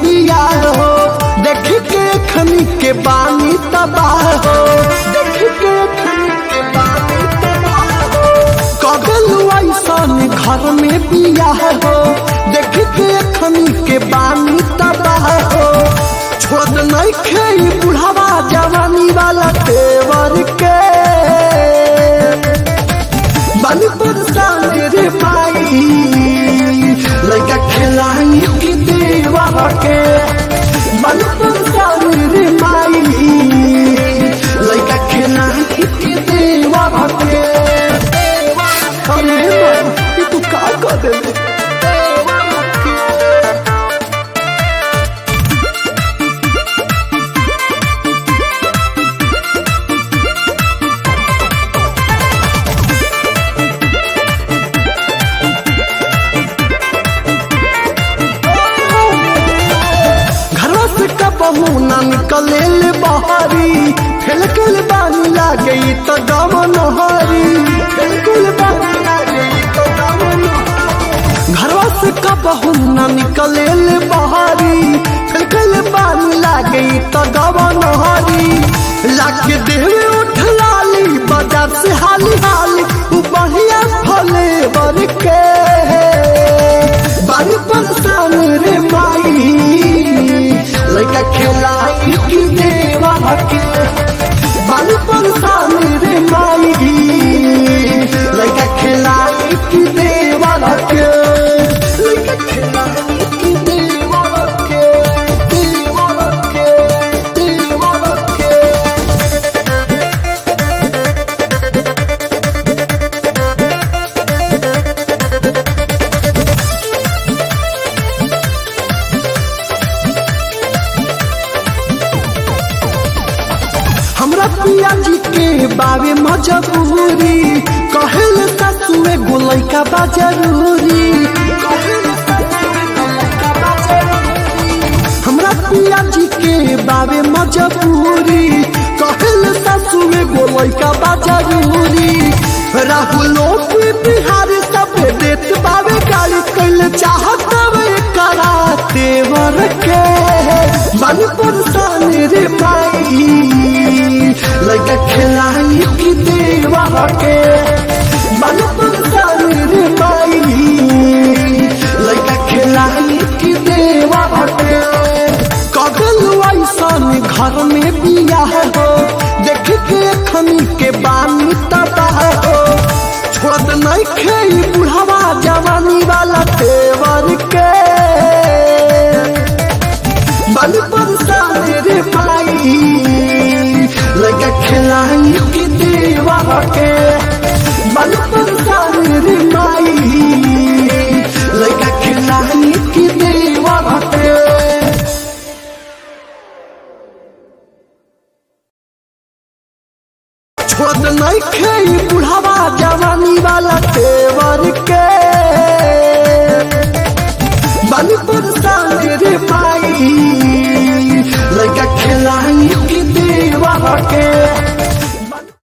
बिया हो देख के खनी के बानी तबाह हो देख के खनी के बानी तबाह हो कगल ऐसन घर में बिया हो देख के खनी के बानी तबाह हो छोड़ नहीं खेई बुढ़ावा जवानी वाला तेवर के बन परेशान रे माई लड़का खिलाई की देवा के बन परेशान रे माई लड़का खिलाई की देवा के अरे ये तू का कर दे घरवा से कबहू ना निकले ले बहारी फेलकल बानी लागे तो गम नहारी फेलकल बानी लागे तो गम नहारी घरवा से कबहू ना निकले ले बहारी फेलकल बानी लागे तो गम नहारी लागे देवे उठ लाली बाजार से हाली हाली उ बढ़िया फले बर के बारी परेशान रे माई लड़का खेलाई की देवा के बारी परेशान रे माई लड़का खेलाई की देवा के लड़का खेलाई की देवा के देवा के देवा के हमरा पिया जी के बाबे मजबूरी कहल ससुए गोलै का बा जरूरी हमरा पिया जी के बाबे मजबूरी कहल ससुए गोलै का बा जरूरी राहुलो के बिहार सब देत बाबे गाड़ी कैल चाहत वे करा देवर के मन परेशान रे माई लगा खिलाई की देवा के मन परेशान रे माई लगा खिलाई की देवा के कगल ऐसन घर में बिया हो देख के खनी के बानी तबाह हो छोड़ नहीं खेई बुढ़ावा जवानी वाला तेवर के बन परेशान रे माई लगा खिलाई की देवा के बन परेशान रे माई लगा खिलाई की देवा के छोड़ नहीं खेई बुढ़ावा जवानी वाला तेवर के बन परेशान रे माई लगा खिलाई की देवा के